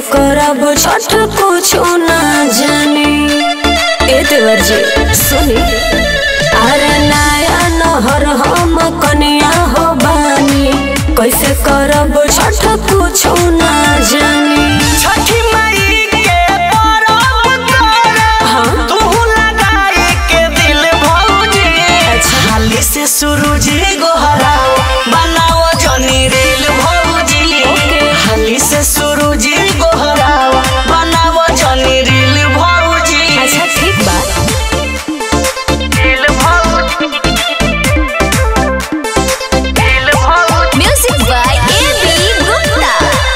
करब छठ कुछ ना जानी ए देवर जी सुनी अरे नया नहर हम कनिया हो बानी कैसे करब छठ कुछ ना जानी छठी माई के परब कर तू लगाई के दिल भौजी हाली से सूरज गोहराओ बनाओ जनी रेल भौजी हाली से सूरज गोहराओ बनाओ जनी रेल भौजी अच्छा ठीक बा रेल भौजी रेल भौजी Music by A.B. Gupta.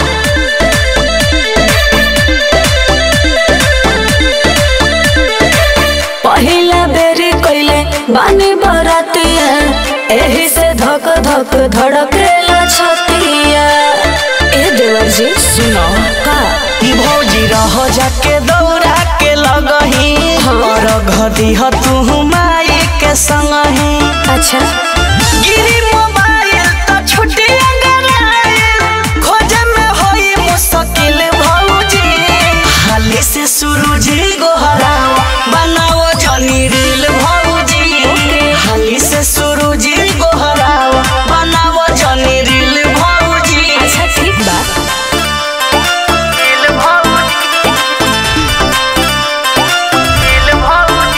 पहिला बेरी कैले बानी बरातिया एही से धक धक धड़केला छतिया ए देवर जी सुनो का भौजी रह जाके दौड़ा के लगही और घदी ह तू माई के संगही अच्छा गिरी मोबाइल तो छुटी अगर खोजे में होई मुश्किल भौजी हाली से सूरज गोहराओ बनाओ जनी रील भौजी हाली से सूरज गोहराओ बनाओ जनी रील भौजी अच्छा ठीक बा रील भौजी रील भौजी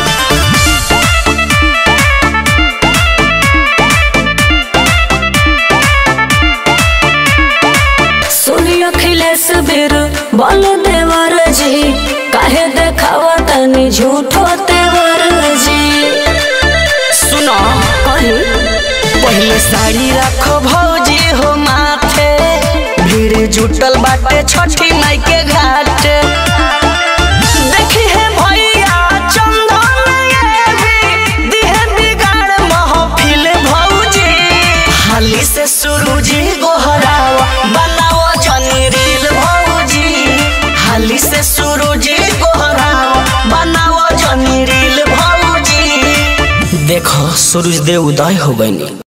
सुनी अखिलेश बीर बोल देवर जी काहे देखावा तनी झूठो तेवर जी सुनो कही पहले साड़ी रखो भौजी हो माथे भीड़ जुटल बाटे छठी माई के घाट देखी है भैया चंदन ये भी दिहे बिगाड़ महफिल भौजी हाली से सूरजी गोहराओ बनाओ जनी रील भौजी हाली से सूरजी गोहराओ बनाओ जनी रील भौजी देखो सूरज देव उदय हो गई